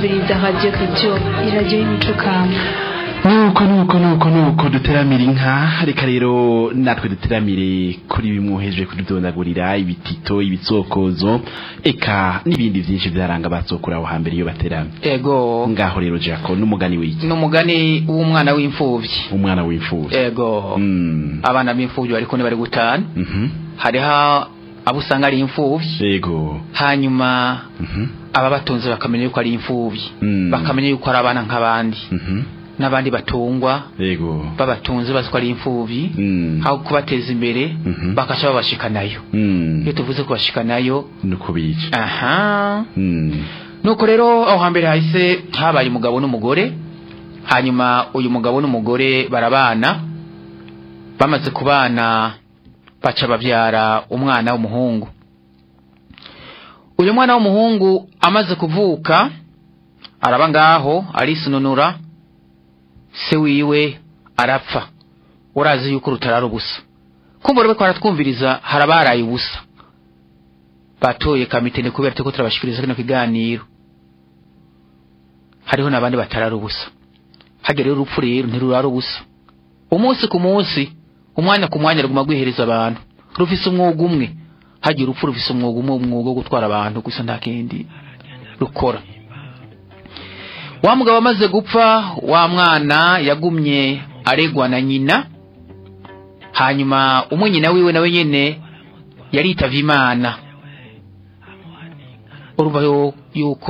kumviriza radiyo kicyo iradiyo y'imico kamba nuko nuko nuko nuko duteramira inka reka rero natwe duteramire kuri bimwoheje kududondagurira ibitito ibitsokozo eka n'ibindi byinshi byaranga batsokura aho hambere iyo bateramye ego ngaho rero jako n'umugani w'iki n'umugani w'umwana w'imfubyi umwana w'imfubyi ego Mm. abana b'imfubyi bariko bari gutana Mhm. hariho abo usanga ari imfubyi yego hanyuma Mhm. ababatunze bakamenya yuko ari imfubyi Mm. bakamenya yuko ari abana nk'abandi Mhm. n'abandi batungwa yego babatunze bazi ko ari imfubyi Mm. aho kubateza imbere Mhm. bakaca babashikanayo Mm. iyo tuvuze kubashikanayo nuko bica aha Mm. nuko rero aho hambere hahise habaye umugabo n'umugore hanyuma uyu mugabo n'umugore barabana bamaze kubana baca babyara umwana w'umuhungu uyu mwana w'umuhungu amaze kuvuka araba ngaho arisununura se wiwe arapfa urazi yuko rutarara ubusa kumva rero ko aratwumviriza harabaraye ubusa batoye kamitene kubera turiko turabashikiriza kino kiganiro hariho n'abandi batarara ubusa hagera rero urupfu rero ntirurara ubusa umunsi ku munsi umwanya ku mwanya ruguma rwihereza abantu rufise umwuga umwe hagira urupfu rufise umwuga umwe umwuga wo gutwara abantu gusa nta kindi rukora wa mugabo amaze gupfa wa mwana yagumye aregwa na nyina hanyuma umwe nyina wiwe nawe nyene yaritavye imana urumva yo- yuko